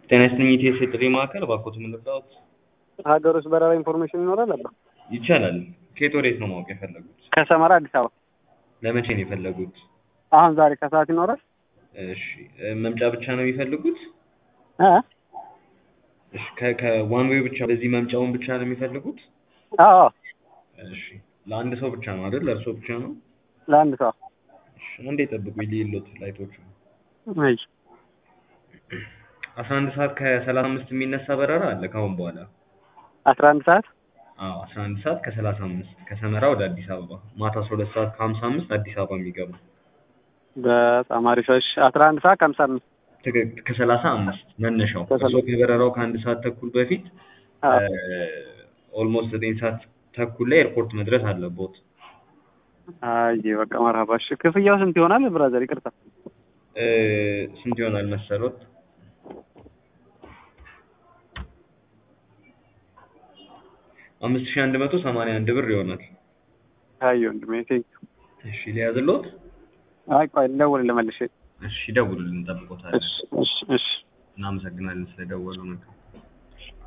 ጤና ይስጥልኝ ኢቲኤስ የጥሪ ማዕከል እባክዎት ምን ልርዳዎት? ሀገር ውስጥ በረራ ኢንፎርሜሽን ይኖራል አባ? ይቻላል። ከየት ወዴት ነው ማወቅ የፈለጉት? ከሰመራ አዲስ አበባ ለመቼ ነው የፈለጉት? አሁን ዛሬ ከሰዓት ይኖራል? እሺ እ መምጫ ብቻ ነው የሚፈልጉት? እ እሺ ከ ከዋን ዌይ ብቻ በዚህ መምጫውን ብቻ ነው የሚፈልጉት? አዎ እሺ ለአንድ ሰው ብቻ ነው አይደል? ለእርሶ ብቻ ነው? ለአንድ ሰው እሺ አንዴ ጠብቁኝ ልይሎት ላይቶቹ እይ አስራ አንድ ሰዓት ከሰላሳ አምስት የሚነሳ በረራ አለ ከአሁን በኋላ አስራ አንድ ሰዓት አዎ አስራ አንድ ሰዓት ከሰላሳ አምስት ከሰመራ ወደ አዲስ አበባ ማታ አስራ ሁለት ሰዓት ከሀምሳ አምስት አዲስ አበባ የሚገባ በጣም አሪፍ እሺ አስራ አንድ ሰዓት ከሀምሳ አምስት ትክክል ከሰላሳ አምስት መነሻው ከሰላ- እርስዎ ከበረራው ከአንድ ሰዓት ተኩል በፊት አዎ ኦልሞስት ዘጠኝ ሰዓት ተኩል ላይ ኤርፖርት መድረስ አለቦት አይ በቃ መርሀባ እሺ ክፍያው ስንት ይሆናል ብራዘር ይቅርታ እ ስንት ይሆናል መሰሎት? አምስት ሺህ አንድ መቶ ሰማንያ አንድ ብር ይሆናል። አይ ወንድሜ ቴንኪው እሺ ሊያዝሎት? አይ ቆይ ልደውልልህ መልሼ እሺ ደውሉልን፣ እንጠብቆታለን። እሺ እሺ እሺ እናመሰግናለን ስለደወሉ። መልካም